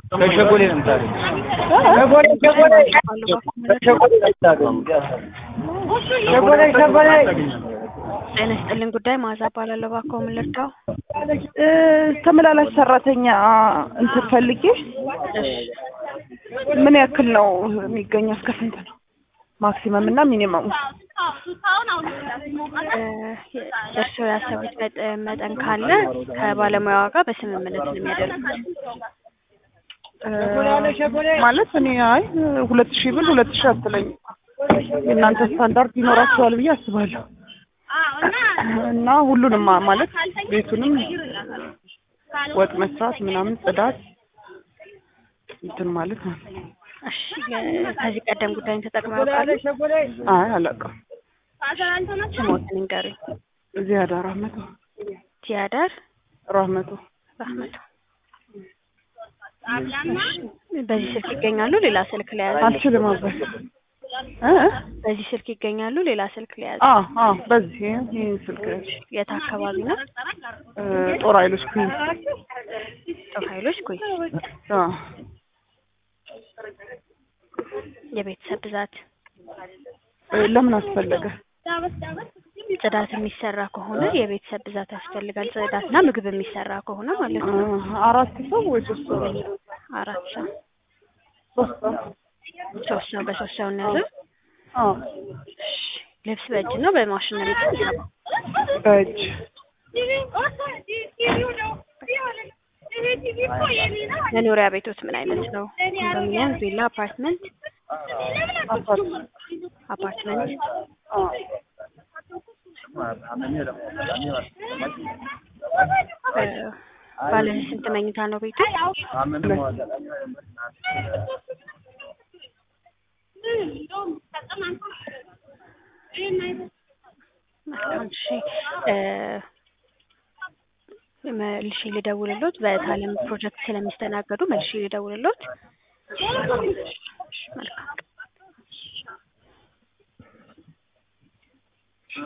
ከሸጎሌ ነው የምታገኝ። ሸጎሌ ሸጎሌ ከሸጎሌ ነው የምታገኝ። ሸጎሌ ሸጎሌ ጤና ይስጥልኝ ጉዳይ ማዛ እባላለሁ። እባክዎ ምን ልርዳው? እ ተመላላሽ ሰራተኛ እንትን ፈልጌ ምን ያክል ነው የሚገኘው? እስከ ስንት ነው ማክሲመም እና ሚኒመሙ? እ እርስዎ ያሰቡት መጠ- መጠን ካለ ከባለሙያዋ ጋር በስምምነት ነው የሚያደርጉት። እ ማለት እኔ አይ ሁለት ሺህ ብል ሁለት ሺህ አትለኝም። የእናንተ ስታንዳርድ ይኖራቸዋል ብዬ አስባለሁ። እና ሁሉንም ማ- ማለት ቤቱንም ወጥ መስራት ምናምን ጽዳት እንትን ማለት ነው። እሺ እ ከዚህ ቀደም ጉዳይን ተጠቅመው ያውቃሉ? አይ አላውቅም። ስሞትን ንገሩኝ። እዚህ አዳር ራህመቶ ቲያዳር ራህመቶ ራህመቱ። በዚህ ስልክ ይገኛሉ? ሌላ ስልክ ለያዙ? አልችልም አባይ እ በዚህ ስልክ ይገኛሉ? ሌላ ስልክ ለያዙ? አ አ በዚህ ይህን ስልክ የት አካባቢ ነው? እ ጦር ኃይሎች ኩኝ ጦር ኃይሎች ኩይ። አ የቤተሰብ ብዛት እ ለምን አስፈለገ? ጽዳት የሚሰራ ከሆነ የቤተሰብ ብዛት ያስፈልጋል። ጽዳትና ምግብ የሚሰራ ከሆነ ማለት እ ነው። አራት ሰው ወይ ሶስት ሰው? አራት ሰው፣ ሶስት ሰው ሶስት ሰው በሶስት ሰው እንያዘው። አ ልብስ በእጅ ነው በማሽን ነው የሚታጠበው? በእጅ መኖሪያ ቤቶት ምን አይነት ነው? ኮንዶሚኒየም፣ ቪላ፣ አፓርትመንት? አፓርትመንት አፓርትመንት። አ እ ባለ ስንት መኝታ ነው ቤቱ? መልካም እሺ። እ መልሼ ልደውልሎት በታለም ፕሮጀክት ስለሚስተናገዱ መልሼ ልደውልሎት። መልካም